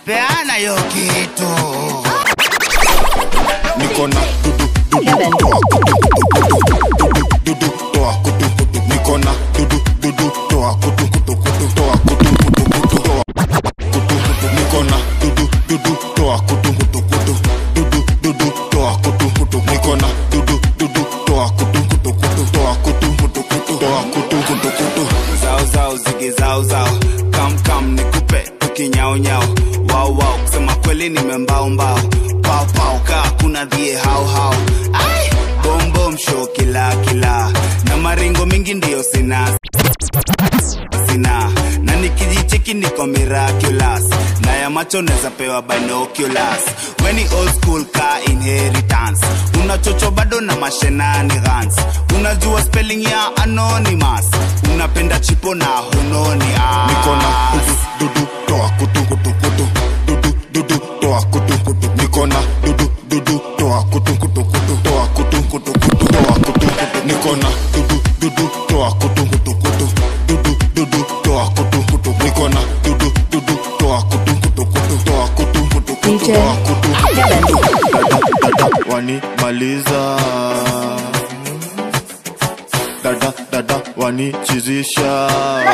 peana hiyo kitu niko na dudu dudu toa kutu dudu dudu toa kutu kutu niko na dudu dudu toa kutu kutu kutu toa kutu kutu kutu toa kutu kutu niko na dudu dudu toa kutu kutu kutu dudu dudu toa kutu kutu niko na dudu dudu toa kutu kutu kutu toa kutu kutu kutu toa kutu kutu kutu zao zao zigi zao zao kam kam nikupe tukinyao nyao wao wao kusema kweli nimembao mbao pao pao kaa kuna dhie hao hao ai bom bom show kila kila na maringo mingi ndiyo sina sina na nikijicheki niko miraculous na ya macho neza pewa binoculars weni old school ka inheritance unachocho bado na mashenanigans unajua spelling ya anonymous unapenda chipo na hunoni ah. niko na dudu dudu toa kutu kutu kutu dudu dudu toa kutu kutu niko na dudu dudu toa kutu kutu kutu toa kutu kutu kutu toa kutu kutu niko na dudu dudu toa kutu kutu kutu dudu dudu toa kutu kutu niko na dudu dudu toa kutu kutu kutu toa kutu kutu kutu toa kutu dada dada wanimaliza dada dada wanichizisha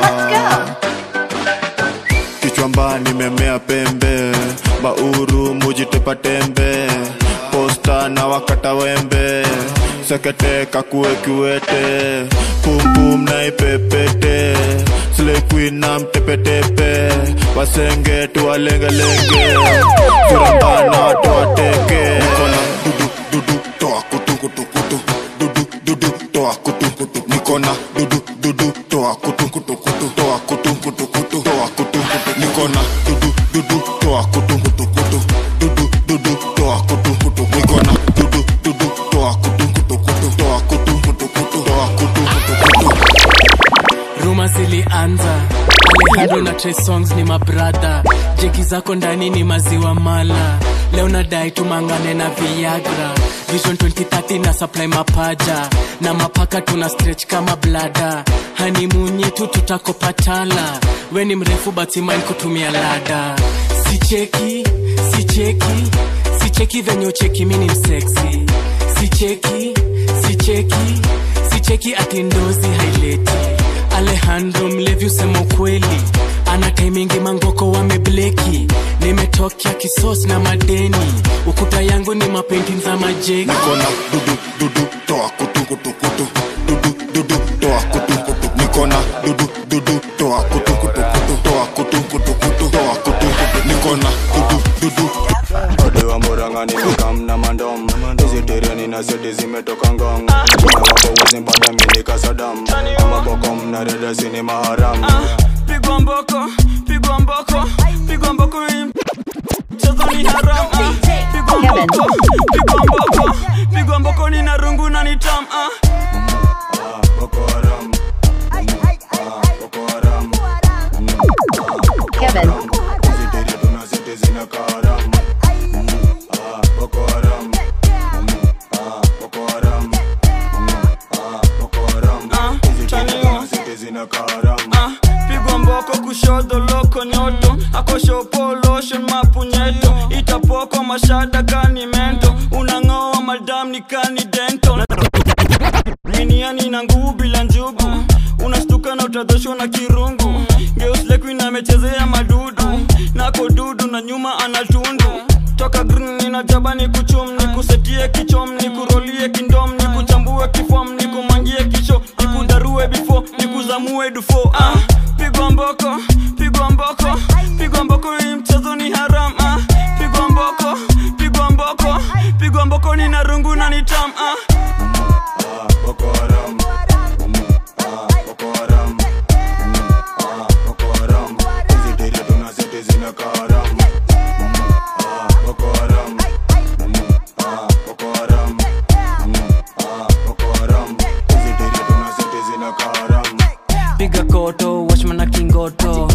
kichwamba nimemea pembe bauru mujitepa tembe posta na wakata wembe sekete kakue kiwete pumpum na ipepete slequin na mtepetepe wasenge tuwalengelenge furambana watu wateke nikona dudu dudu toa kutu kutu kutu dudu dudu toa kutu kutu nikona dudu dudu toa kutu kutu kutu toa kutu kutu kutu toa kutu kutu nikona dudu dudu toa kutu kutu kutu dudu dudu toa kutu kutu nikona dudu dudu toa kutu kutu kutu toa kutu kutu kutu toa kutu kutu kutu ruma zilianza alejandro na Trey songs ni mabradha jeki zako ndani ni maziwa mala leo nadai tumangane na viagra vision 2030 na supply mapaja na mapaka tuna stretch kama blada hanimunyi tu tutakopatala we ni mrefu batimain kutumia lada sicheki sicheki sicheki venye ucheki mini mseksi sicheki sicheki sicheki atindozi haileti alejandro mlevi usema ukweli ana taimingi mangoko wamebleki nimetokea kisos na madeni ukuta yangu ni mapenti za majeki nikona dudu dudu toa kutu kutu kutu dudu dudu toa kutu kutu nikona dudu dudu toa kutu kutu kutu toa kutu kutu kutu toa kutu kutu nikona dudu dudu Odewa morangani nikam na mandom Vegetariani na seti zimetoka ngong Na wako wezi mpata mini kasadam Ama bokom na reda sini maharam pigwa mboko pigwa mboko pigwa mboko hii mchezo ni haram ah. pigwa mboko pigwa mboko pigwa mboko ni na rungu na ni tam ah. Boko haram Boko haram Kevin. Vegetarian tuna seti zina kaharam Boko haram Boko haram Boko haram Vegetarian tuna seti zina kaharam ah. pigwa mboko kushodo loko nyoto akoshopo lotion mapunyeto itapoko mashada kani mento unang'oa madam ni kani dento miniani na nguvu bila njugu unastuka na utadhoshwa na kirungu geuslekuin amechezea madudu nako dudu na nyuma anatundu toka green nina jaba ni kuchum ni kusetie kichom ni kurolie kindom ni kuchambue kifom ni kumangie kisho ni kudarue bifo ni kuzamue dufo ah, pigwa mboko pigwa mboko pigwa mboko hii mchezo ni haram ah, pigwa mboko pigwa mboko pigwa mboko ni na rungu na ni tam ah. Boko haram Boko haram Boko haram Vegetarian tuna seti zina kaharam Boko haram Boko haram Boko haram Vegetarian tuna seti zina kaharam piga koto wachmana kingoto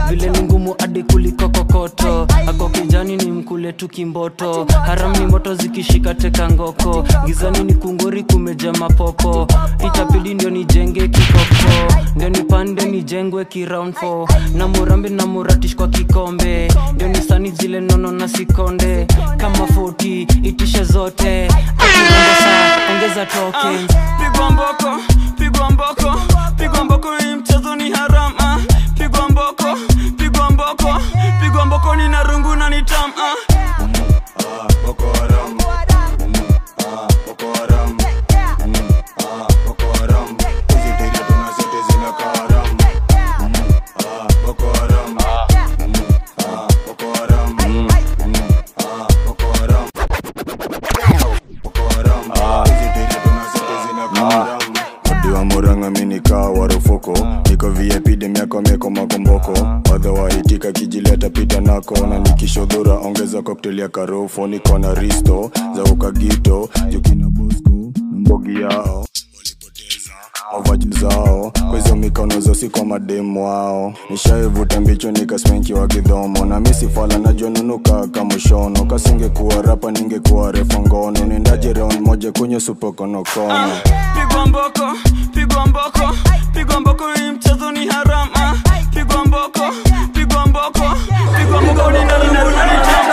vile ni ngumu hadi kuliko kokoto ako kijani ni mkule tu kimboto haram ni moto zikishika teka ngoko gizani ni kungori kumeja mapopo itabidi ndio nijenge kikoko ndio nipande nijengwe kiround 4 na murambi na muratish kwa kikombe ndio nisani zile nono na sikonde kama 40 itishe zote akirombo saa ongeza token pigwa mboko pigwa mboko pigwa mboko hii mchezo ni haram ah. pigwa mboko pigwa mboko pigwa mboko ni na rungu na ni tam ah. Boko Haram. Ah, Boko Haram. Ah, Boko Haram. Hizi tere tuna zote zinakaa haram. Ah, Boko Haram. Ah, Boko Haram. Ah, Boko Haram. Boko Haram. Hizi tere tuna zote zinakaa haram. Odiwa muranga minikaa warufoko niko vip demiako mieko makomboko wadha waitika kijileta pita nako na nikishodhura ongeza koktel ya karofo niko na risto za ukagito jukina bosco na mbogi yao mavaji zao kwa hizo mikono zosi kwa mademu wao nishaivuta mbicho nikaspenki wa kidhomo na misifala najua nunuka kamushono kasingekuwa rapa ningekuwa refa ngono nendaje round moja kwenye supokonokono pigwa mboko pigwa mboko pigwa mboko hii mchezo ni haram ah. pigwa mboko pigwa mboko pigwa mboko ni na rungu na ni tam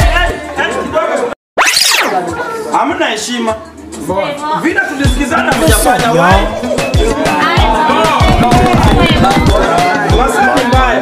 hamna heshima vile tulisikizana mjafanya Wasema mbaya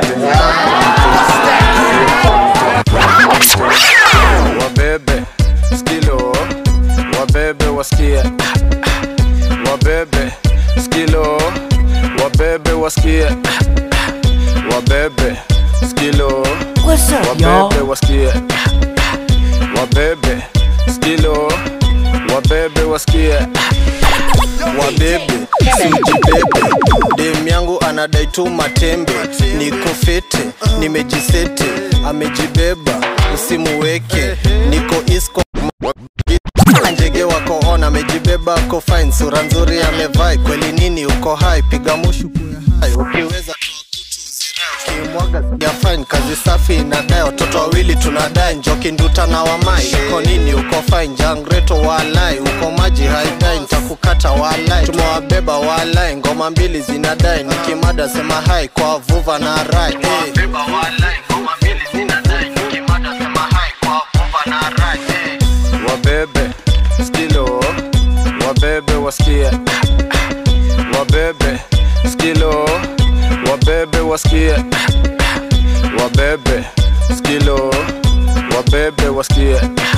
wabebe skilo wabebe wasikie wabebe skilo wabebe wasikie wabebe skilo wabebe wasikie wabebe skilo wabebe wasikie wabebe sijibebe dem yangu anadai tu matembe niko fete nimejisete amejibeba usimuweke niko isko njege wako on amejibeba ako fine sura nzuri amevai kweli nini uko hai piga mushu kuya hai ukiweza toa kutu zirai ukimwaga ya fine kazi safi inadai watoto wawili tunadai njoki nduta na wamai uko nini uko fine jangreto walai uko maji haidai nitakukata walai tumewabeba walai ngoma mbili zinadai nikimada sema hai kwa vuva na rai hey. wabebe skilo wabebe wasikie wabebe skilo wabebe wasikie wabebe skilo wabebe wasikie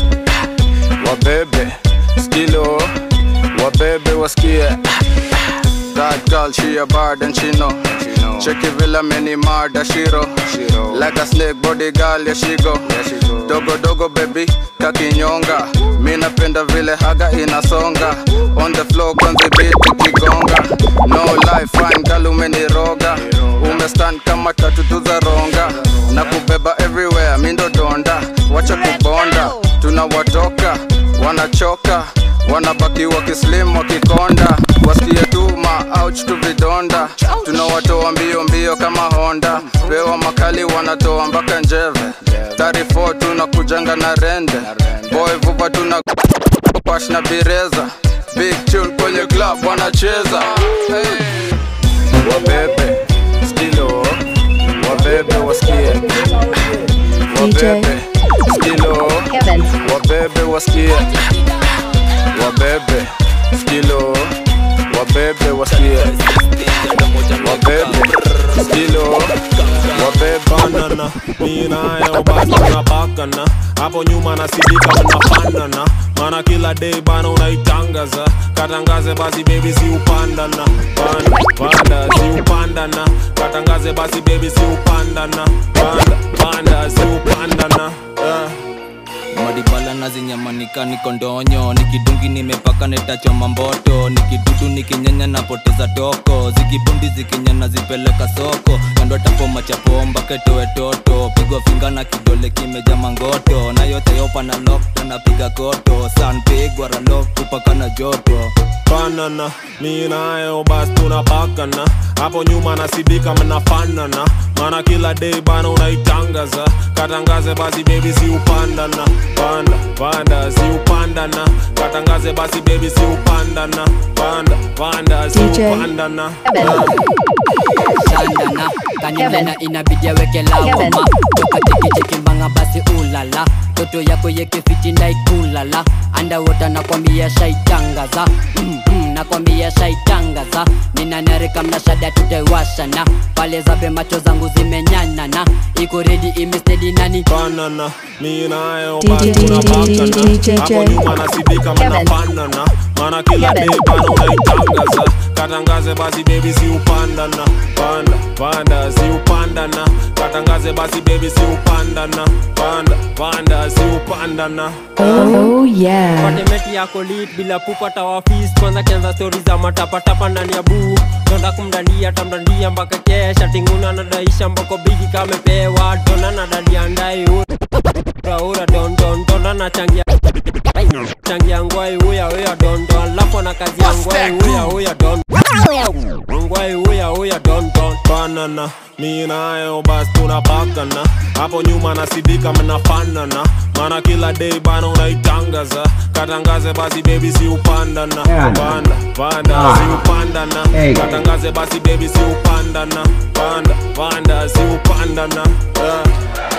wabebe skilo wabebe wasikie That girl, she a bad and she know. Check it villa many murder shiro. Like a snake body girl, yeah she go. Dogo dogo baby, kakinyonga. Mi napenda vile haga inasonga. On the floor kwanza beat ikigonga. No life fine girl umeniroga. Umestand kama tatu tu za ronga. Na kubeba everywhere, mi ndo donda. Wacha kubonda, tunawatoka, wanachoka wanabaki wakislim wakikonda wasikie tu ma ouch tu vidonda tunawatoa mbio mbio kama honda pewa makali wanatoa mpaka njeve 34 tunakujanga na rende boy vuva tuna pash na bireza big tune kwenye club wanacheza hey. wabebe skilo wabebe wasikie wabebe skilo wabebe wasikie wabebe skilo wabebe wasikie wabebe skilo wabebe banana mi nayo basi tunapakana hapo nyuma nasidika unafanana mana kila day bana unaitangaza katangaze basi bebi si upandana panda panda si upandana katangaze basi bebi si upandana panda panda si upandana yeah. madibala nazinyamanika niko ndonyo nikidungi nimepaka netachoma mboto nikidudu nikinyanya napoteza toko zikibundi zikinyana zipeleka soko kando tapoma chapomba ketoe toto pigwa finga na kidole kimeja mangoto na yote yopa na lok napiga koto san pigwa ralok kupaka na joto banana mi nayo bas tunapakana hapo nyuma nasidika mnafanana mana kila day bana unaitangaza katangaze basi bebi si upandana panda panda si upandana katangaze basi bebi si upandana panda panda si DJ upandana shandana kanimena inabidi aweke lawama toka tikichikimbanga basi ulala toto yako yekefiti ndaikulala andawota nakwambia shaitangaza mm, mm, nakwambia shaitangaza ninanarika mnashada tutaiwashana pale zabe macho zangu zimenyanana iko redi imestedi nani banana mi nayo DJ basi tunapakana hapo nyuma nasidika mnafanana mana kila day bana unaitangaza katangaze basi bebi si upandana panda panda si upandana katangaze basi bebi si upandana panda panda si upandana Oh yeah. patemeti yako lit bila kupata wafis kwanza kianza stori za matapatapa ndani ya buu donda kumdandia tamdandia mpaka kesha tinguna nadaisha mboko bigi kamepewa dona nadadia ndai uraura dondon dona na changia changia ngwai uya uya dondon alafu na kazi ya ngwai uya uya don ngwai uya uya dondon banana mi nayo basi tunapakana hapo nyuma nasidika mnafanana mana kila day bana unaitangaza katangaze basi bebi si upandana panda panda si upandana katangaze basi bebi si upandana panda panda si upandana yeah.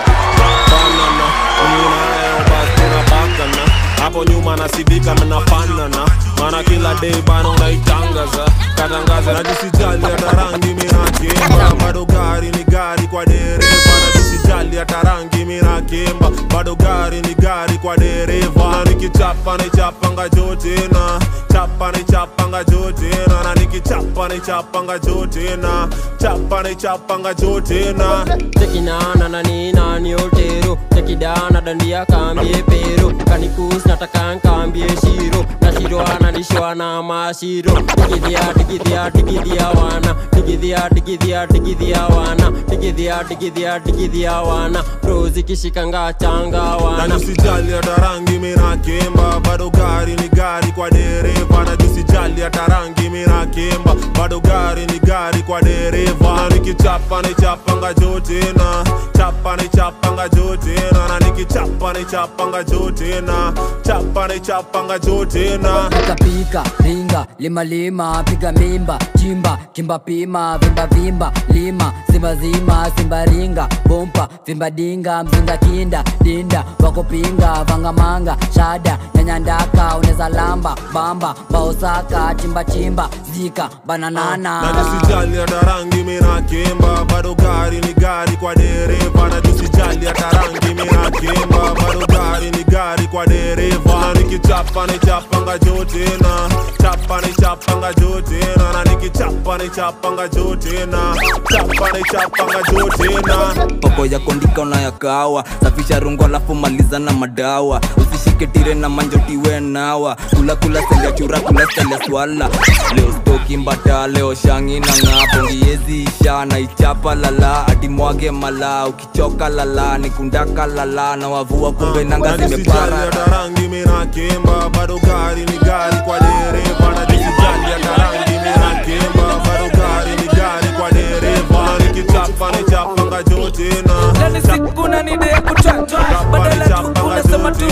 banana mi nayo basi tunapakana hapo nyuma nasidika mnafanana mana kila day bana unaitangaza katangaza najisijali hata rangi minakemba bado gari ni gari kwa dereva najisijali hata rangi minakemba bado gari ni gari kwa dereva na nikichapa nichapanga jotena chapa nichapanga jotena na nikichapa nichapanga jotena chapa nichapanga jotena tekinana na ninani otero tekidana dandia kambie pero kanikus nataka nkambie shiro na shiro ananishwa na mashiro tikidhia tikidhia tikidhia wana tikidhia tikidhia tikidhia wana tikidhia tikidhia tikidhia wana rozi kishikanga changa wana najisijali hata rangi minakemba bado gari ni gari kwa dereva najisijali hata rangi minakemba bado gari ni gari kwa dereva na nikichapa nichapanga jotena chapa nichapanga jotena na nikichapa nichapanga jotena chapa nichapanga jotena pika pika ringa lima lima piga mimba chimba kimba pima vimba vimba lima simba zima simba ringa bompa vimba dinga mzinga kinda dinda wakopinga vangamanga shada nyanyandaka uneza lamba bamba baosaka chimba chimba zika bananana najisijali hata rangi minakemba bado gari ni gari kwa dereva najisijali hata rangi minakemba bado gari ni gari kwa dereva na nikichapa nichapanga jotena chapa nichapanga jotena na nikichapa nichapanga jotena chapa nichapanga jotena poko ya kondika unayakawa safisha rungu alafu maliza na madawa usishike tire na manjotiwe nawa kula kula selia chura kula selia swala leo stoki mbata leo shangi na ng'apo ngiezi isha na ichapa lala adimwage mala ukichoka lala nikundaka lala na wavua kumbe nanga najisijali zimepara hata rangi minakemba bado gari ni gari kwa dereva najisijali hata rangi minakemba bado gari ni gari kwa dereva na nikichapa nichapanga jotena Lani siku na nide ya kuchanja badala tu unasema tu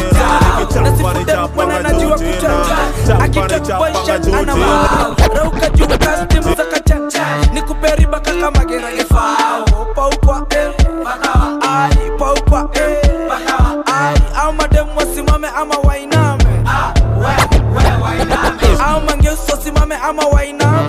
nasifude mwana najua kuchanja akitakubaisha ana mambo rauka juu kastim za kachanja nikuperi baka kama geragefao paukwa eh bakawa ai paukwa eh bakawa ai au madem wasimame ama wainame au mangeusi wasimame ama wainame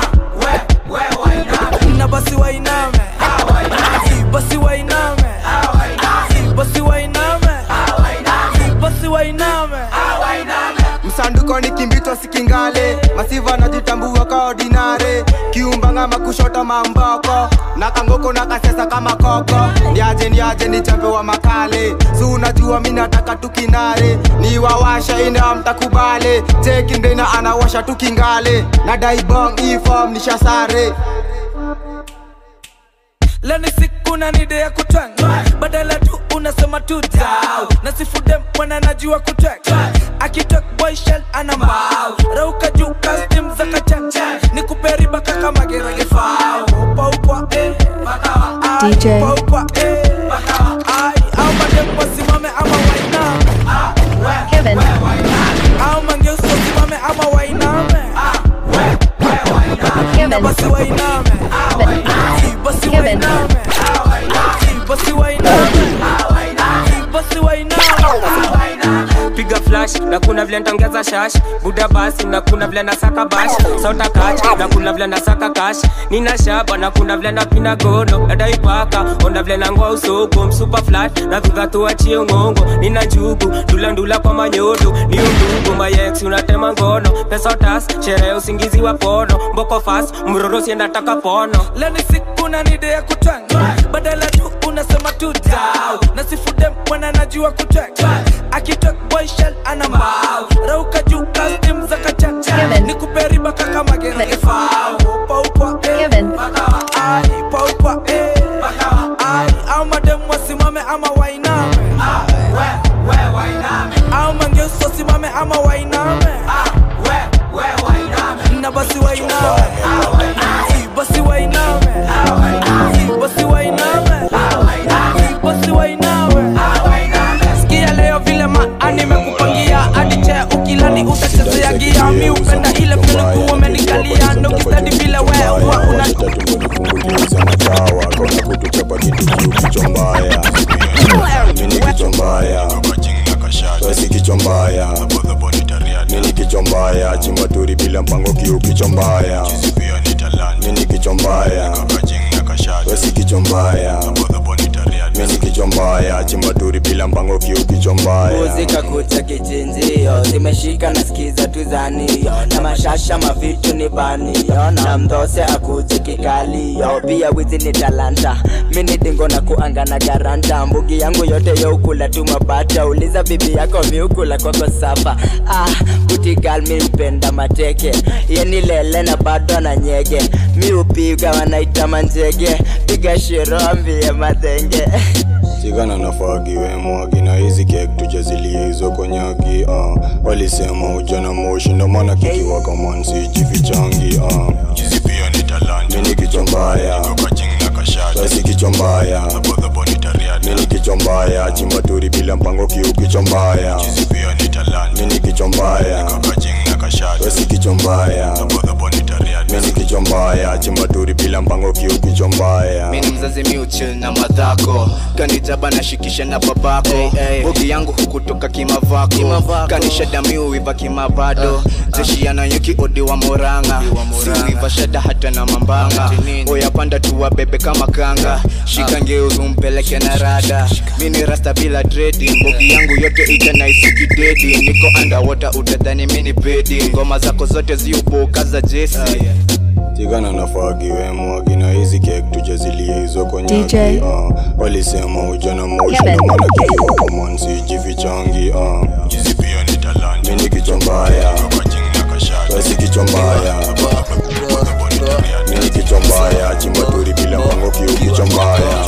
na basi wainame basi wainame basi wainame basi wainame msanduko ni kimbitwa sikingale masiva najitambua ka ordinare kiumbanga makushota mamboko na kangoko na kasesa kama koko ndiaje ndiaje ni chambe wa makale si unajua mi nataka tukinare ni wawasha ina mtakubale jekindena anawasha tukingale na daibong ifom nishasare leni siku na nide ya kutwanga badala tu unasema tu dau nasifude mwana najua kutek akitok boy shell ana mbao rauka juu custom za kachacha ni kuperiba kaka magerage fao upa upa eh bakawa ai DJ. upa upa eh bakawa ai au madem wasimame ama wainame Kevin au mangeuso simame ama wainame na basi wainame basi wainame basi wainame basi wainame piga flash na kuna vile ntongeza shash buda basi na kuna vile nasaka bash sota kach na kuna vile nasaka kash nina shaba na kuna vile napina gono nadaipaka onda vile nangoa usoko msupa flat na viva tuachie ngongo nina njugu ndula ndula kwa manyodo ni undugu mayex unatema ngono pesa utas sherehe usingizi wa pono mboko fast mroro siendataka pono leo ni siku na nide ya kutwanga badala tu unasema tu dau nasifude mwana najua kutwanga akitok boy shell ana mbao rauka juu custom za kachacha ni kuperiba kaka magerage fao upa upa eh bakawa ai upa upa eh bakawa ai au madem wasimame ama wainame au mangeuso simame ama wainame na basi wainame basi wainame basi wainame basi wainame sikia leo vile maa nimekupangia hadi chea ukilani utachezea gia mi upenda ile peluku umenikalia ndo kistadi vile we huwa una machawa kona kutuchapa kitu juu kichwa mbaya mini kichwa mbaya wesi kichwa mbaya mini kichwa mbaya chimbaturi bila mpango kiu kichwa mbaya mini kichwa mbaya wesi kichwa mbaya mini kichwa mbaya chimbaturi bila mpango kiu kichwa mbaya muzika kucha kichinjio zimeshika na skiza tuzanio na mashasha mavitu ni banio na mdhose akuje kikalio pia wizi ni talanta mini dingo na kuanga na garanta mbugi yangu yote youkula tu mabata uliza bibi yako miukula kwako sapa ah, kutigal mi upenda mateke yeni lele na bado na nyege mi upiga wanaita manjege piga shiro ambie madhenge sigana na fagi wemwagi na hizi kek tujazilie hizo konyagi uh. walisema ujana moshi ndo maana kikiwa kamansi jifichangi uh. mini kichwa mbaya wesi kichwa mbaya mini kichwa mbaya chimbaturi bila mpango kiu kichwa mbaya mini kichwa mbaya wesi kichwa mbaya mini kichwa mbaya chimbaturi bila mpango kiu kichwa mbaya mini mzazi miuchil na madhako kanijaba nashikisha na babako bogi yangu hukutoka kimavako kanishada miuiva kimavado jeshi yanayuki odi wa moranga siuiva shada hata na mambanga oyapanda tuwa bebe kama kanga shika ngeuzu mpeleke na rada mini rasta bila dredi mbogi yangu yote itanaisukidedi niko andawota utadhani mini bedi ngoma zako zote ziuboka za jesi tigana na fagi wemwagi na hizi kek tujazilie hizo DJ. konyagi uh. walisema ujana moshi Kevin. ndo maana kikiwa kamansi jifichangi uh. mini kichwa mbaya wesi kichwa mbaya mini kichwa mbaya chimbaturi bila mpango kiu kichwa mbaya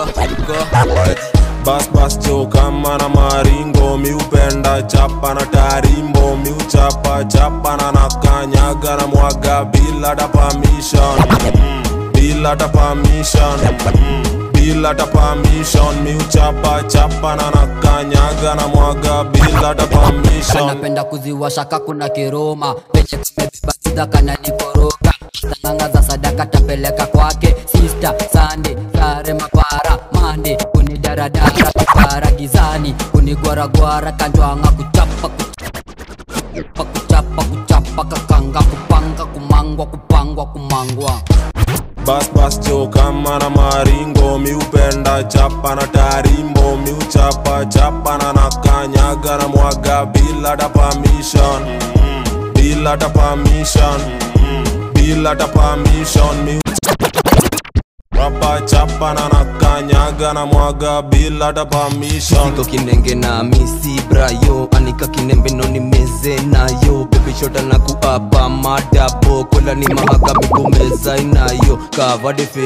bas bas jo kama na maringo miupenda chapa na tarimbo miuchapa chapa na nakanyaga na mwaga bila ta permission Mm, bila ta permission Mm, bila ta permission miuchapa chapa na nakanyaga na mwaga bila ta permission anapenda kuziwasha kakuna kiroma peche kumebeba kana nikoroga sanganga za sadaka tapeleka kwake sista sande sare mapara mande kunidaradara para gizani kunigwaragwara kanjwanga kuchapa kuchapa kuchapa kuchapa kakanga kupanga kumangwa kupangwa kumangwa bas bas jo kama na maringo miupenda chapa na tarimbo miuchapa chapa na nakanyaga na mwaga bila ta permission Mm, bila ta permission Mm, bila ta permission miu Rapa chapa na nakanyaga na mwaga bila ta permission Siko kinenge na misi brayo anika kinembe no ni meze nayo baby shota na kuapa madabo kola ni mahaka mikumeza inayo cover the face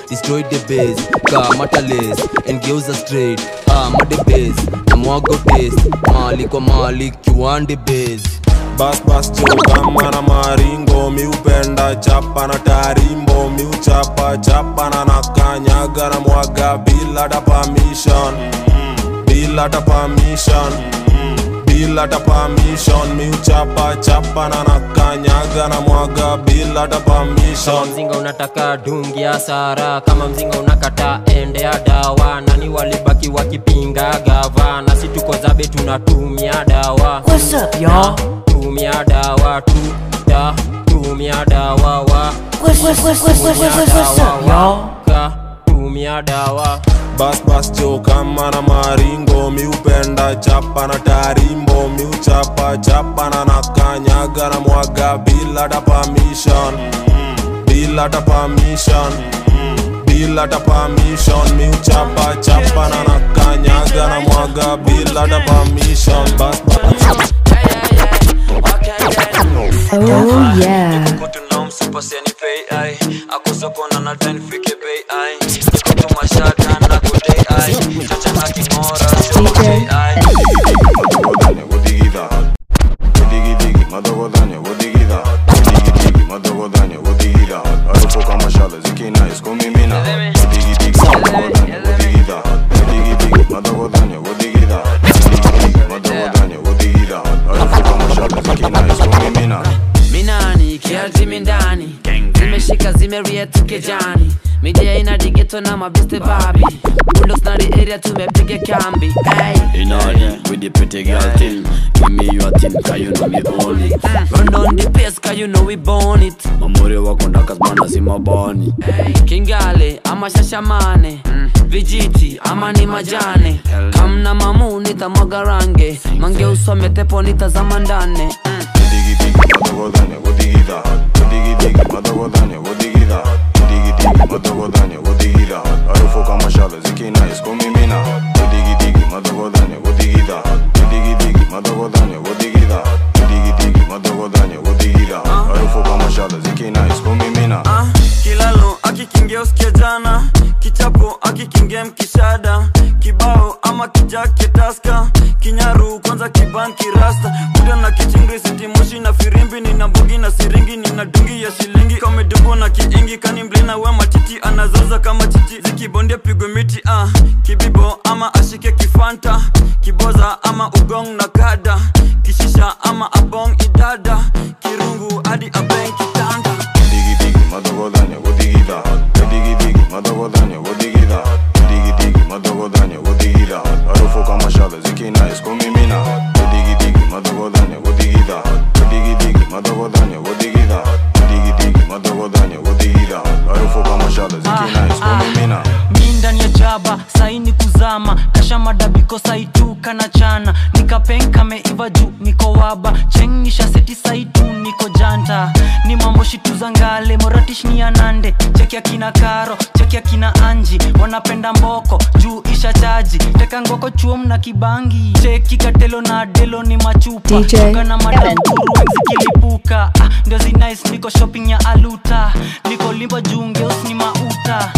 destroy the base kamata lace engeuza straight ah made base na mwago taste mali kwa mali kiwande base bas bas jo kama na maringo miupenda chapa na tarimbo miuchapa chapa na nakanyaga na mwaga bila da permission bila da permission bila da permission miuchapa chapa na nakanyaga na mwaga bila da kama permission mzinga unataka dungi ya sara kama mzinga unakata ende ya dawa nani walibaki wakipinga gava na si tuko zabe tunatumia dawa What's up, y'all? tumia dawa tu da tumia dawa wa What's- what's- what's- what's- what's- what's- what's up, y'all? Ka, tumia dawa bas bas jo kama na maringo miupenda chapa na tarimbo miuchapa chapa na nakanyaga na mwaga bila da permission bila da permission bila da permission miuchapa chapa na nakanyaga na mwaga bila da permission bas bas Oh yeah. msipasiani pay ai akusokona na ten fike bei ai nikotuma shaka na kudei ai chacha na kingora sio ai minani kiatimi ndani zimeshika zimeriet kijani midia ina digeto na mabiste babi bulldogs na the area tumepiga kambi hey. In order with the pretty girl thing Give me your thing, cause you know me own it run on the pace cause you know we born it Mamuri wako ndakazbana si mabani kingale ama shashamane vijiti ama ni majane kamna mamu nitamwaga range mange usome tepo nitazama ndane Ah, kilalo akikingia usikia jana kichapo akikingia mkishada kibao ama kijake taska kinyaru kwanza kibanki rasta kuda na kichingri sitimoshi na firimbi nina mbugi na siringi nina dungi ya shilingi kamedungu na kiingi kani mblina we matiti anazoza kama chichi zikibondia pigwe miti ah. kibibo ama ashike kifanta kiboza ama ugong na kada kishisha ama abong idada kirungu hadi abeng kitanda mi ndani ya jaba saini kuzama kasha madabiko saituka na chana nikapenka meiva juu niko waba chengisha seti saitu niko janta ni mambo shituza ngale moratish ni anande cheki akina karo cheki akina anji wanapenda mboko juu isha chaji teka ngoko chuom na kibangi cheki katelo na delo ni machupa DJ Chuka na Kevin. madaburu zikilipuka ah, ndio zinice niko shopping ya aluta niko limba juu ngeus ni mauta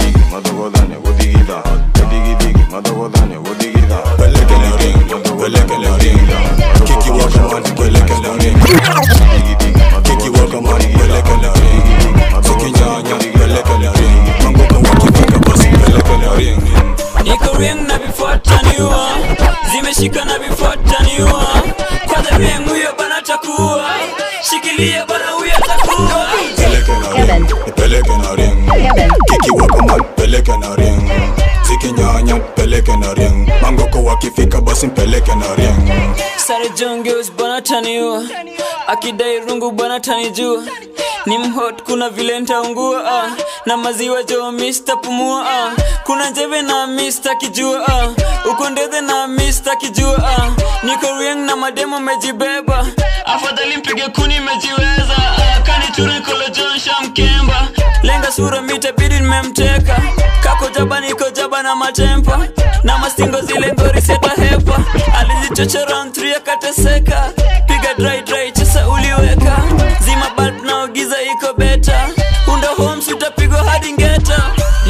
niko ring na vifuataniwa zimeshika na vifuataniwa kwanza ring huyo bana takuwa shikilia bana huyo takuwa peleke na ring kiki wako man peleke na ring zikinyanya peleke na ring mangoko wakifika basi mpeleke na ring sare jongeus bana taniwa akidai rungu bana tanijua ni mhot kuna vile ntaungua ah. na maziwa jo mista pumua ah. kuna njeve na mista kijua ah. uko ndethe na mista kijua ah. niko rieng na mademo mejibeba afadhali mpige kuni mejiweza ah. kaniture kolojonsha mkemba lenga sura mitabidi nimemteka kako jaba niko jaba na matempa na mastingo zile ngori seta hepa alijichocha round 3 akateseka piga dry dry chesa uliweka zima bulb na giza iko beta unda homes utapigwa hadi ngeta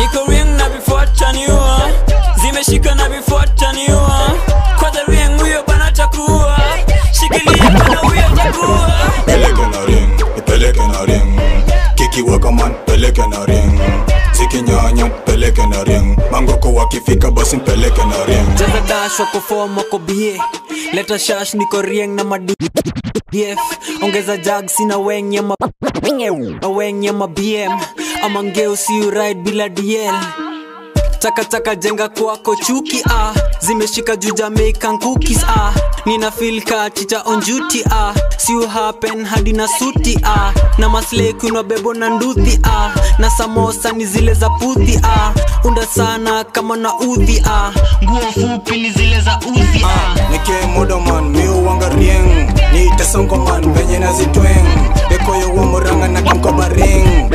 zikinyanya peleke na ring mangoko wakifika basi mpeleke na ring jaza dash wako fom wako bie leta shash niko rieng na madi df ongeza jag sina weng ya ma na weng ya ma bm ama ngeo si ride bila dl takataka jenga kwako chuki ah zimeshika juu jamaican cookies ah nina feel ka chicha on duty ah si you happen hadi na suti ah na maslay kunwa bebo na nduthi ah na samosa ni zile za puthi ah unda sana kama na udhi ah nguo fupi ni zile za uzi ah nikemudoman miuwanga rieng niitesongoman venye nazitweng bekoyo womuranga na kamkobaring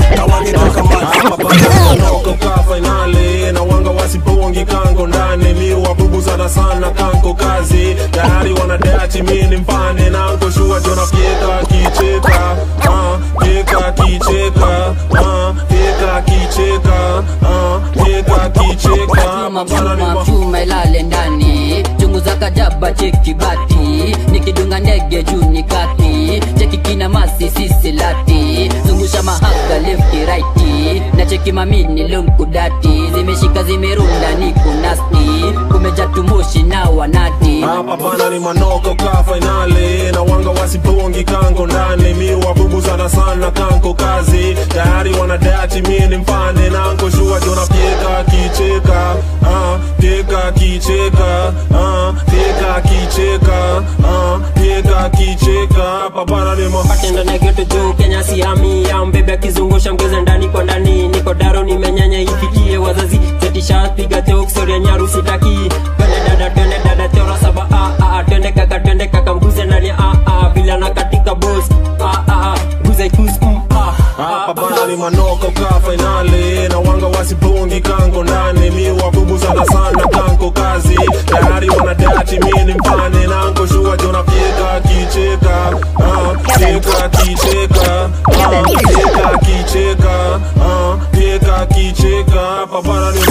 Koka fainali na wanga wasipongi kango ndani mi wabubuzana sana kanko kazi tayari wanadeachi mi ni mfane nanko shua jona fieka kicheka ah, fieka kicheka ah, fieka kicheka ah, fieka kicheka Mapana ni ma- chuma ilale ndani chungu za kajaba cheki bati nikidunga ndege juu ni kati cheki kina masi sisi lati zungusha mahaga lefti raiti na cheki mamini lumkudati zimeshika zimerunda ni kunasti kumeja tumushi na wanati hapa pana ni manoko ka fainali na wanga wasipongi kango ndani mi wabubuzana sana kanko kazi tayari wanadeachi mi ni mfane nanko shua jona fieka kicheka ah, fieka kicheka ah, fieka kicheka ah, fieka kicheka hapa pana ni ma patendo na geto juu kenya siami ya mbebe akizungusha mgeze ndani kwa ndani niko daro nimenyanya ifikie wazazi zetisha piga teoksoria nyaru sitaki twende dada twende dada teora saba ah, ah, twende kaka twende kaka mguze ndani ah, ah, bila na katika bos ah, ah, guze kus mm, ah, hapa pana ni manoko ka fainali na wanga wasipongi kango ndani mi wabubuzana sana kanko kazi tayari wanadeachi mi ni mfane nanko shua jona fieka kicheka ah, fieka kicheka ah, fieka kicheka ah, fieka kicheka hapa pana ni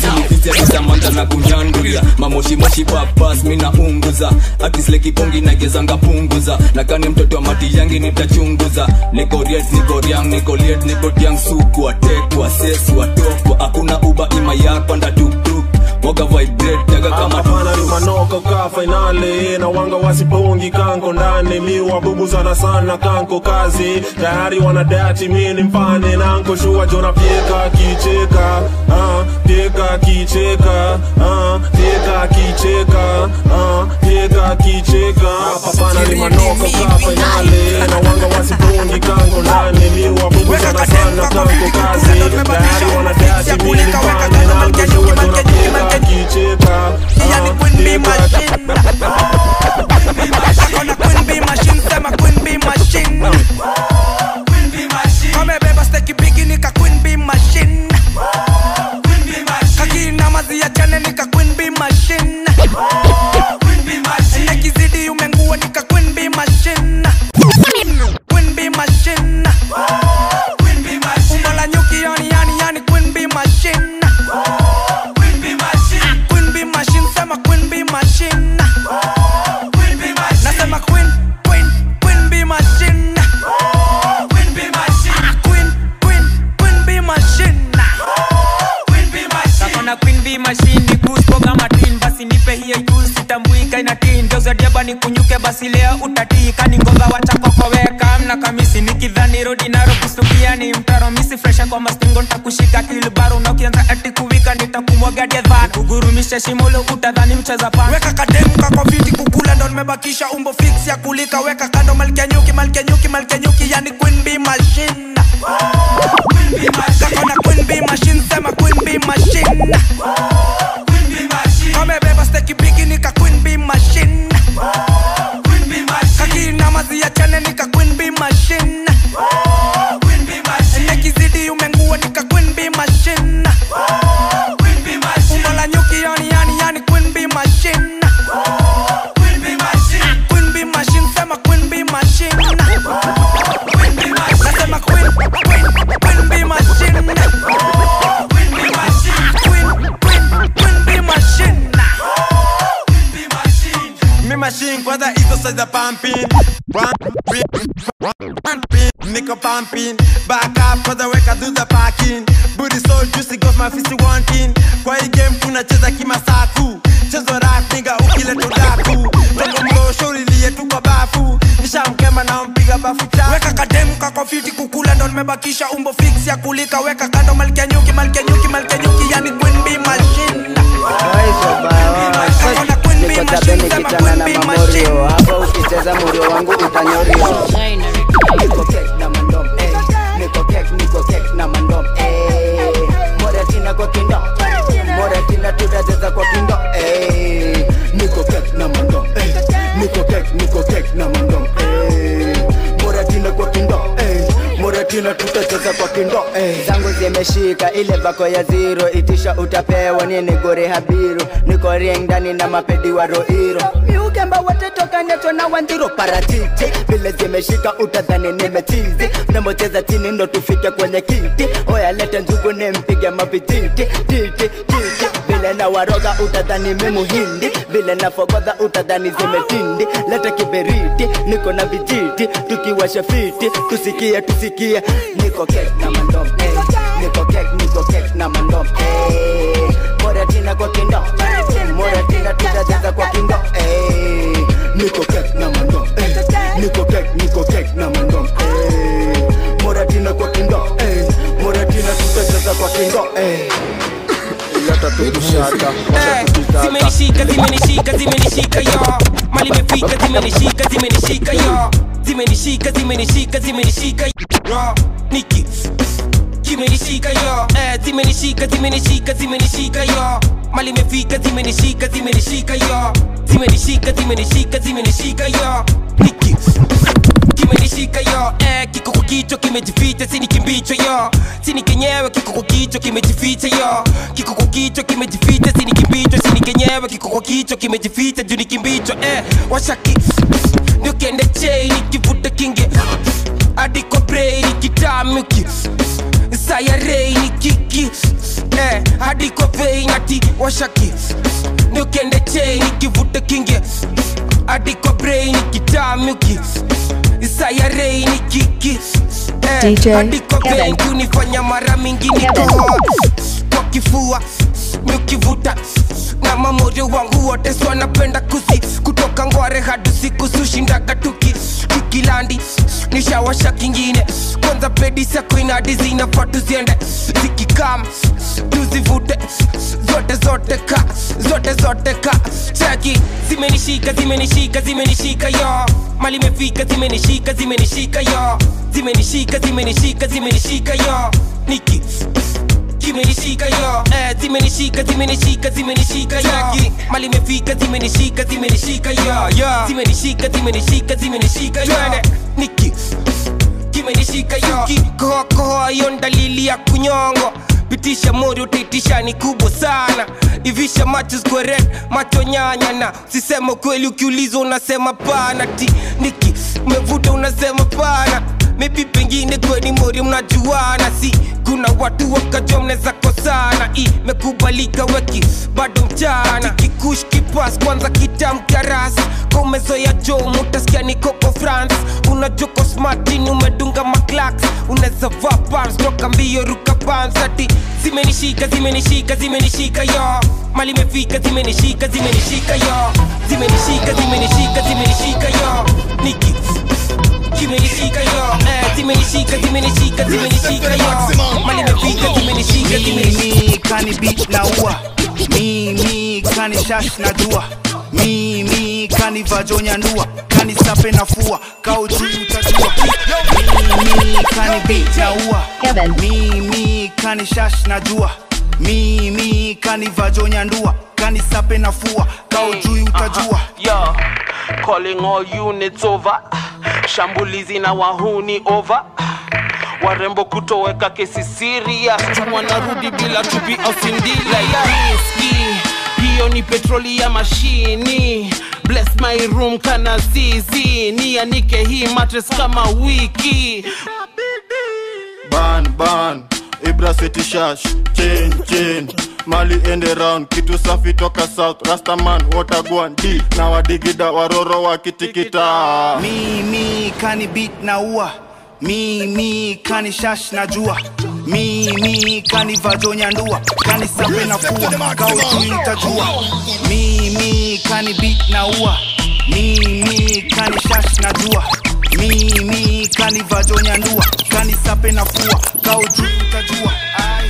ma samanta na kunyandulia mamoshimoshi papas mina unguza akislekibongi nagezanga punguza nakani mtoto wa mati yangi nitachunguza niko riet niko riang niko liet niko tiang suku atekwa sesu atokwa hakuna uba ima yapanda tuktuk moga vibrate jaga kama hapana ni manoko ka fainali na wanga wasipongi kanko ndani mi wabubuzana sana kanko kazi tayari wanadeachi mi ni mfane nanko shua jona fieka kicheka ah, fieka kicheka ah, fieka kicheka ah, fieka kicheka hapana ni manoko ka fainali na wanga wasipongi kanko ndani mi wabubuzana sana kanko kazi tayari wanadeachi mi ni mfane nanko shua jona fieka kicheka yani queen bee machine akona queen bee machine sema queen bee machine kamebeba steki bigi nika queen bee machine kakina mazi ya chane nika queen bee machine nekizidi umengua nika queen bee machine queen bee machine umbo la nyuki yani yani yani queen bee machine Queen bee machine, sema queen bee machine. Nasema queen, queen, queen bee machine. Queen, queen, queen bee machine. nakona queen b machine ni kuspoga matin basi nipe hiyo juu sitambuika inatin geuzadiaba ni kunyuke basi leo utatika ni ngomba wachakokoweka mna kamisi nikidhani rodi naro kustukia ni mtaro misi fresha kwa mastingo ntakushika kilbaro na ukianza ati kuwika nitakumwagadia dhan kugurumisha shimolo utadhani mcheza pan weka kademu kako viti kukula ndo nimebakisha umbo fix ya kulika weka kando malkia nyuki malkia nyuki malkia nyuki yani queen bee machine kakona queen bee machine sema queen bee machine kamebeba steki bigi nika queen bee machine kakina mazi ya chane nika queen bee machine nekizidi umengua nika queen bee machine umbo la nyuki yani yani yani queen bee machine queen bee machine sema queen bee machine nasema queen queen queen bee machine queen queen queen bee machine mi machine kwanza hizo size za pumping Pumping. Pumping. Nigga pumping, back up for the work I do the parking. Booty so juicy, got my fist wanting. Kwa hii game tunacheza kimasaku, chezo rap nigga ukileta udaku. Toka mrosho ulilie tu kwa bafu, nishamkema na mpiga bafu chafu. weka kademu kako fiti kukula ndo nimebakisha umbo fix ya kulika weka kando malkia nyuki malkia nyuki malkia nyuki yani queen bee machine niko tabeni kichana na mamorio hapa ukicheza murio wangu utanyorio niko kek na mandom eh. niko kek niko kek na mandom eh. moratina kwa kindo moratina tutacheza kwa kindo eh. niko kek na mandom eh. niko kek niko kek na mandom eh. moratina kwa kindo eh. moratina tutacheza kwa kindo eh. zangu zimeshika ile bako ya ziro itisha utapewa nini gore habiru niko rieng ndani na mapedi wa roiro miukemba wote toka neto na wandiro paratiti vile zimeshika utadhani nimechizi mnamocheza chini ndo tufike kwenye kiti oya lete njugu nimpige mavititi titi titi vile na waroga utadhani mimuhindi vile na fogodha utadhani zimetindi lete kiberiti niko na vijiti tukiwasha fiti tusikie tusikie niko kek na mandom eh. niko kek niko kek na mandom eh. moratina kwa kindo moratina tutacheza kwa kindo eh. niko kek na mandom eh. niko kek niko kek na mandom eh. moratina kwa kindo eh. moratina tutacheza kwa kindo eh. leta tukushata Eh, zimenishika zimenishika zimenishika yo mali imefika zimenishika zimenishika yo zimenishika zimenishika zimenishika yo niki kimenishika yo eh, zimenishika zimenishika zimenishika yo mali imefika zimenishika zimenishika yo zimenishika zimenishika zimenishika yo niki kimenishika yo eh, kiko kwa kichwa kimejificha sini kimbicho yo sini kenyewe kiko kwa kichwa kimejificha yo kiko kwa kichwa kimejificha sini kimbicho sini kenyewe kiko kwa kichwa kimejificha juu ni kimbicho eh, washaki ndio kende chei nikivuta kinge hadi kwa brei nikitamuki sayarei ni kiki eh, hadi kwa vei nati washaki ndio kende chei nikivuta kinge hadi kwa brei nikitamuki sayarei ni kiki DJ hadi kwa Kevin. vei kunifanya mara mingi nikohoa kwa kifua nikivuta na mamoyo wangu wote so napenda kusi kutoka ngware hadi siku sushindaga tuki kikilandi nishawasha kingine kwanza pedi sako inadi zinafaa tuziende zikikam tuzivute zote zote ka zote zote ka chaki zimenishika zimenishika zimenishika yo mali imefika zimenishika zimenishika yo zimenishika zimenishika zimenishika yo niki kimenishika yo eh, zimenishika zimenishika zimenishika yo mali imefika zimenishika zimenishika yo zimenishika zimenishika zimenishika yo niki kimenishika yo kikohokoho yo dalili ya kunyongo pitisha mori utaitisha ni kubwa sana ivisha macho zikuwe red macho nyanya na sisema kweli ukiulizwa unasema pana ti niki umevuta unasema pana maybe pengine kweni mori mnajuana si kuna watu wakajua mnaweza kosana imekubalika weki bado mchana kikush kipas kwanza kitamkarasi komezoya jo mutasikia ni koko france unajoko smartin umedunga maklaks unaweza vaa pams toka mbio ruka pansati zimenishika zimenishika zimenishika yo mali imefika zimenishika zimenishika yo zimenishika zimenishika zimenishika yo niki kimenishika yo eh, zimenishika zimenishika zimenishika yo mali imefika zimenishika zimenishika mimi kani beat na ua mimi kani shash na dua mimi kani vajonya ndua kani sape na fua kauchi utajua mimi kani beat na ua mimi kani shash na dua mimi kani vajonya ndua kani sape na fua kaujui utajua Yo, calling all units over. Shambulizi na wahuni over. Warembo kutoweka kesi serious, wanarudi bila chupi au sindila riski. Hiyo ni petroli ya mashini. Bless my room kana zizi, nianike hii mattress kama wiki. ban ban ibra city shash chain chain mali ende round kitu safi toka south rastaman watagwan d na wadigida waroro wakitikita mimi kani beat na ua mimi kani shash najua mimi kani vajonyandua kani sape na fua kaujui nitajua mimi kani bit na ua mimi kani shash najua mimi kani vajonyandua kani sape na fua kaujui nitajua Ai.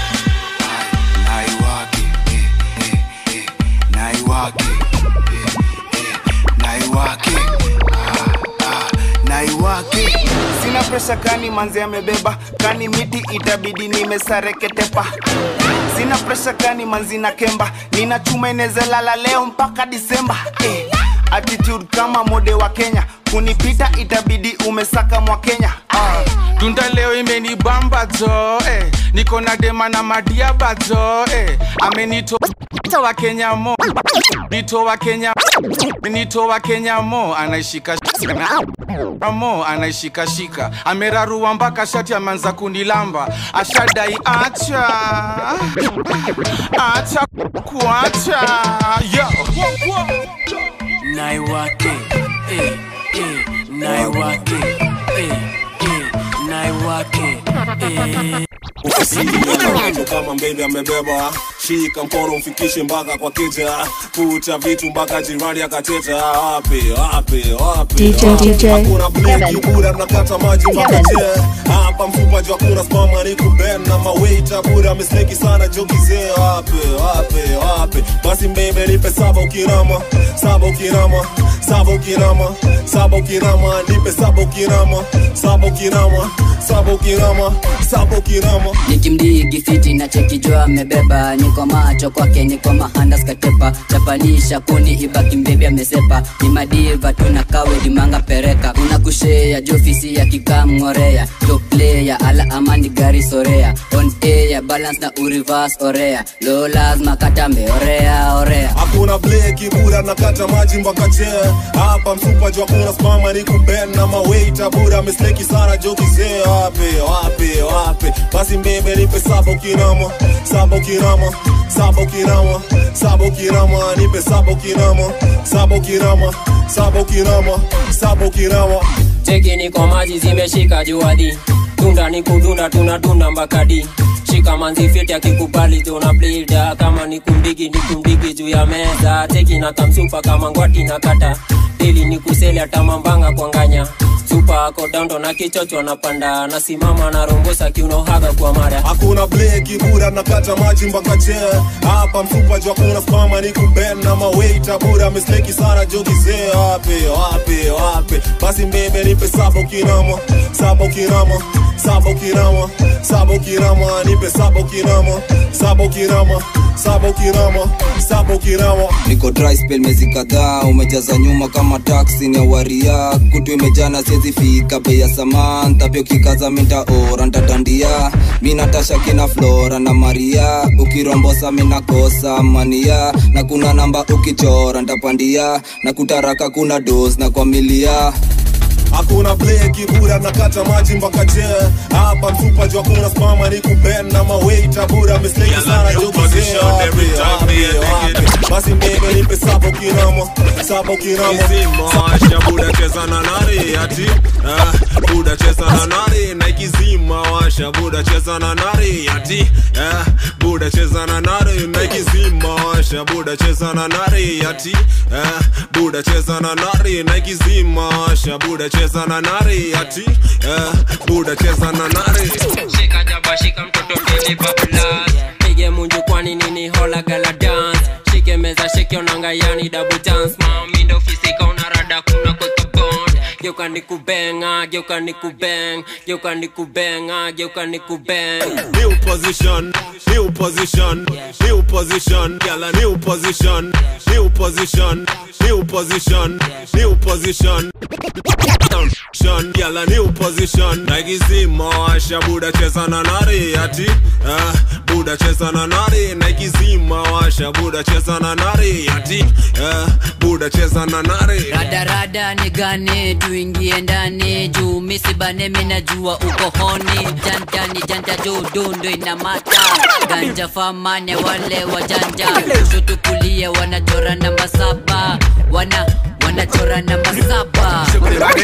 naiwake eh, eh, eh, naiwake eh, eh, naiwake ah, ah, naiwake sina presha kani manzi amebeba kani miti itabidi nimesareketepa sina presha kani manzi na kemba nina chuma inezalala leo mpaka disemba eh, attitude kama mode wa kenya kunipita itabidi umesaka mwa kenya ah. tunda leo imenibamba zo eh. niko na dema na madiaba zo eh. amenito wa kenya mo nito wa kenya nito wa kenya mo anaishika mo anaishika shika amerarua mpaka shati ameanza kunilamba ashadai acha acha kuacha yo naiwake eh, eh, naiwake eh, eh, naiwake eh. ofisini kama mbele amebeba shika mkono mfikishe mpaka kwa keja kucha vitu mpaka jirani akateta wapi wapi wapi DJ, wapi? DJ, hakuna bleki Kevin. bura mnakata maji mpaka Kevin. je hapa mfupa juu hakuna spama ni kuben na mawaita bura amesleki sana jokizee wapi wapi wapi basi mbebe nipe saba ukirama saba ukirama saba ukirama saba ukirama nipe saba ukirama saba ukirama saba ukirama saba ukirama nikimdigi fiti na chekijwa amebeba niko macho kwake niko mahandas katepa chapanisha kuni ibaki mbebi amesepa ni madiva tuna kawe limanga pereka una kushea jofisi ya kikamngorea top player ala amani gari sorea on air balance na urivas orea lo lazima katambe orea orea hakuna bleki bura nakata maji mpaka chee hapa msupa juu hakuna spama ni kuben na mawaita bura amesleki sana jokizee wapi wapi wapi basi mbebe nipe saba ukirama saba ukirama saba ukirama saba ukirama nipe saba ukirama saba ukirama saba ukirama saba ukirama cheki niko maji zimeshika juadi tunda ni kudunda tunadunda mbakadi shika manzi fiti akikubali tuna blida kama ni kumdigi ni kumdigi juu ya meza teki na tamsupa kama ngwati na kata pili ni kuseli atamambanga kwanganya supa ako daundo na kichocho napanda nasimama na rombosa kiunohaga kwa mara hakuna bleki bura nakata maji mpaka chee hapa mfupa juu hakuna spama ni kuben na mawaita bura amesleki sana jokizee wapi wapi wapi basi mbebe nipe saba ukirama saba ukirama saba ukirama saba ukirama nipe saba ukirama saba ukirama saba ukirama saba ukirama niko dry spell mezi kadhaa umejaza nyuma kama taksi ni waria kutu imejana siezi fika bei ya samantha pia ukikaza minta ora ntatandia mi natasha kina flora na maria ukirombosa minakosa mania na kuna namba ukichora ntapandia na kutaraka kuna dos na kwa milia hakuna bleki bura nakata maji mpaka chee hapa mfupa juu hakuna spama ni kuben na mawaita bura amesleki sana jokizee wapi wapi wapi basi mbebe nipe saba ukirama saba ukirama Washa buda cheza na nari ati ah, buda cheza na nari na ikizima washa buda cheza na nari ati ah, buda cheza na nari na ikizima washa buda cheza na nari ati ah, buda cheza na nari na ikizima washa buda cheza na nari ati ah, buda cheza na nari shika jaba shika mtoto pili bablas pige munju kwani nini hola gala dance shike meza shike onanga yani double dance mami ndo fisika unarada kuna kweka bond geuka nikubenga geuka nikubeng geuka nikubenga geuka nikubeng New position, new position, new position, girl a new position, new position, new position, new position. Shon, girl a new position. Nike zima washa buda cheza na nari ati ah, buda cheza na nari Nike zima washa buda cheza na nari ati ah, buda cheza na nari radarada ni gani tuingie ndani juu misibane minajua uko honi janta ni janta juu dundu ina mata ganja famane wale wajanja kushoto kulia wanachora namba saba wana wanachora namba saba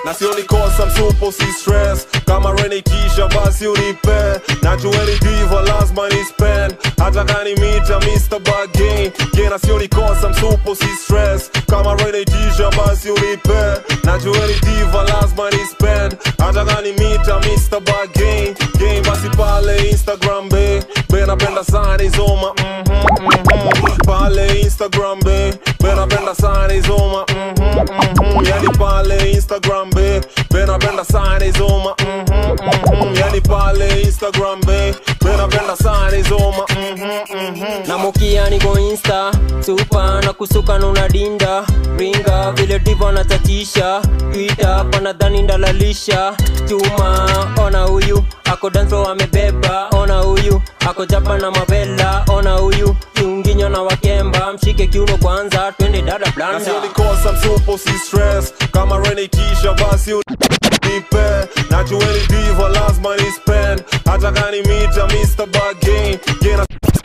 na sioni kosa msupo si stress kama renikisha basi unipe najueni diva lazima ni spend hata kani mita Mr. Bargain gena sioni kosa msupo si stress kama renikisha basi unipe najueni diva lazima ni spend hata kani mita Mr. Bargain game basi pale Instagram be be napenda sana izoma mhm mhm pale Instagram be be napenda sana izoma mhm mhm yani pale Instagram be be napenda sana izoma mhm mhm yani pale Instagram be be napenda sana izoma mhm mhm namukia niko insta supa na kusuka nuna dinda ringa vile divo natatisha ita panadhani ndalalisha chuma ona huyu ako danso amebeba ona huyu ako japa na mavela ona huyu kiunginyo na wakemba mshike kiuno kwanza twende dada na blanda sioni kosa msupo si stress kama renikisha basi unipe najueni diva lazima ni spend hata kani mita Mr. Bargain gena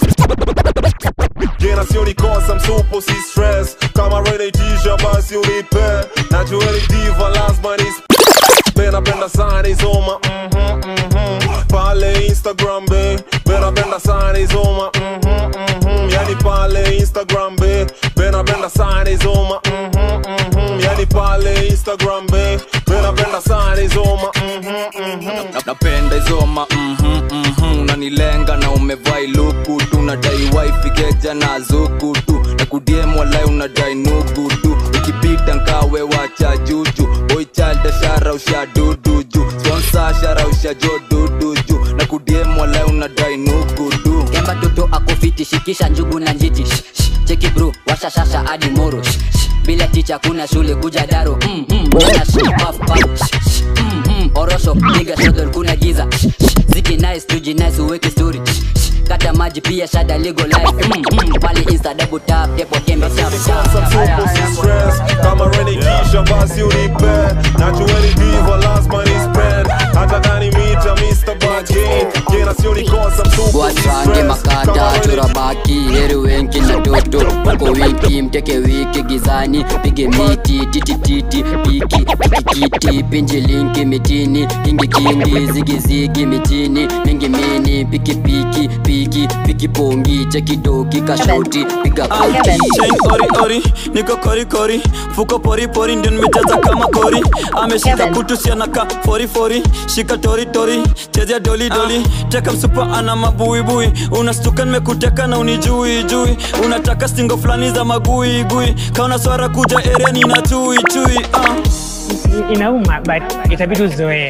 gena sioni kosa msupo si stress kama renikisha basi unipe najueni diva lazima ni spend napenda sana izoma mhm mhm pale Instagram be be napenda sana izoma mhm mhm yani pale Instagram be be napenda sana izoma mhm mhm yani pale Instagram be be napenda sana izoma mhm mhm Na- napenda izoma mhm, mhm, unanilenga na umevai luku tu nadai waifigeja na zuku tu na kudiem walai unadai nugu tu ukipita nkawe wacha juju boy child shara usha dudu ju sponsor shara usha jo dudu ju na kudiem walai unadai nugu tu kemba toto akofiti shikisha njugu na njiti Shh, shh, cheki bro washashasha hadi moro Shh, shh, bila ticha kuna shule kuja daro mm, mm, jana shh, puff, puff, shh, shh, mm, mm, orosho piga shodol kuna giza Shh, shh, ziki nice tuji nice uweke story Shh, shh, kata maji pia shada ligo life mm, mm, pale insta double tap tepo kembe tap tap msupo si stress kama renikisha basi unipe najueni diva lazima ni spend hata kani mita Mr. Bargain gena sioni kosa msupo si watrange stress makata kama churabaki heri wenki na toto uko wiki mteke wiki gizani pige miti titititi piki pikikiti pinji linki mitini kingi kingi zigizigi mitini mingi mini piki piki piki piki pongi chekidoki kashoti piga koti Chain ori ori niko kori kori fuko pori pori ndio nimejaza kama kori ameshika kutu sianaka fori fori shika tori tori chezea doli doli teka msupa ana mabuibui unastuka nimekuteka na unijui jui unataka stingo fulani za magui gui kaona swara kuja area nina chui chui uh. inauma but itabidi uzoee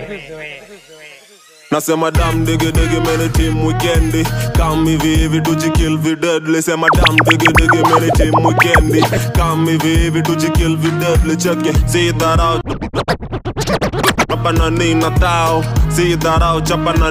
nasema dam digi digi meni team weekendi kam hivi hivi tujikill videdli sema dam digi digi meni team weekendi kam hivi hivi tujikill videdli cheke see that out chapa na nina tao see that out chapa na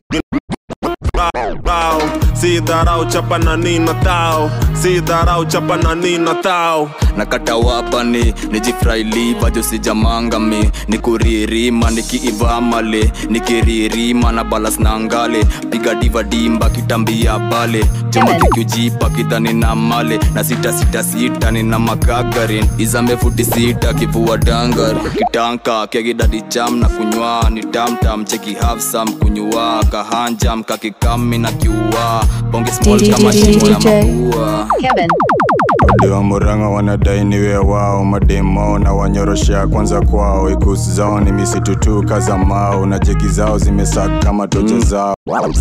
tao see that out chapa na nina tao see that out chapa na nina tao nakata wapani nijifrailiva josijamangami nikuririma nikiivamale nikiririma na balas na ngale piga diva dimba kitambia pale choma kikiujipa kidhani na male na sita sita sita nina makagarin izambe futi sita kivua dangar kitanka kegidadi cham na kunywa ni tamtam cheki hafsam kunywa kahanjam kakikami na kiua bonge small kama shimo ya mapua Diwa Murang'a wanadai niwe wao, mademo na wanyoroshea kwanza kwao. Ikusi zao ni misitu tu kaza mao, na jeki zao zimesaka kama tocha zao.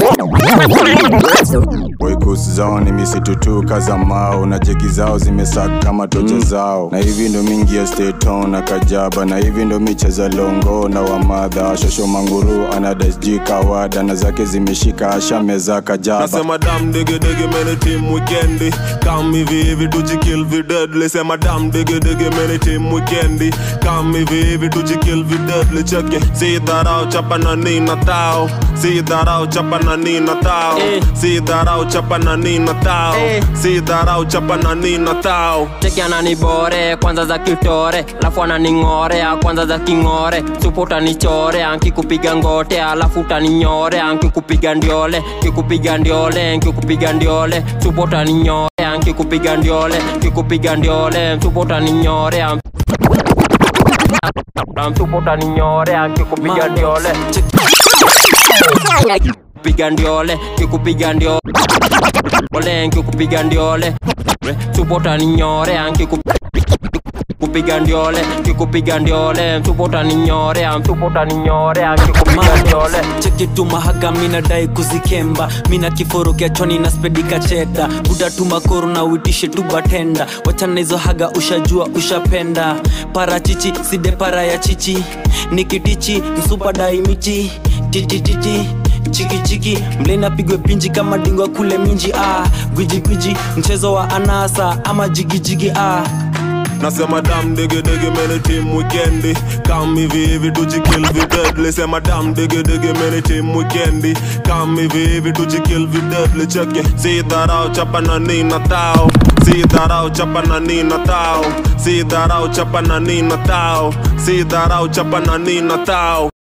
Ikusi zao ni misitu tu kaza mao, na jeki zao zimesaka kama tocha zao. Na hivi ndo mingi ya Staton na Kajaba, na hivi ndo micheza longo na wamadha. Shosho manguru anadai sijui kawada, na zake zimeshika ashameza Kajaba. nasema dam digi digi meni team weekendi kam hivi hivi tujikill videdli sema dam digi digi meni team weekendi kam hivi hivi tujikill videdli cheke see that out chapa na nina tao see that out chapa na nina tao see that out chapa na nina tao see that out chapa na nina tao cheki ananibore kwanza za kitore alafu ananing'orea kwanza za king'ore supu utanichorea nkikupiga ngote alafu utaninyorea nkikupiga ndiole nkikupiga ndiole nkikupiga ndiole supu utaninyorea nkikupiga ndiole nkikupiga ndiole supu utaninyorea mtupo utaninyorea nkikupiga ndiole piga ndiole kikupiga ndiole nkikupiga ndiole mtupo utaninyorea nkikupiga ndiole kikupiga ndiole mtupo utaninyorea mtupo utaninyorea nkikupiga ndiole chekitu mahaga minadai kuzikemba mina kiforo kiachoni na spedika cheda buda tu makoro na uitishe tu batenda wachana hizo haga ushajua ushapenda parachichi side para ya chichi nikitichi msupa daimichi titititi chikichiki mlena pigwe pinji kama dingwa kule minji ah. gwijigwiji mchezo wa anasa ama jigijigi ah. nasema dam digi digi meni team weekendi kam hivi hivi tujikill videdli sema dam digi digi meni team weekendi kam hivi hivi tujikill videdli cheke si dharau chapa na nina tao si dharau chapa na nina tao si dharau chapa na nina tao si dharau chapa na nina tao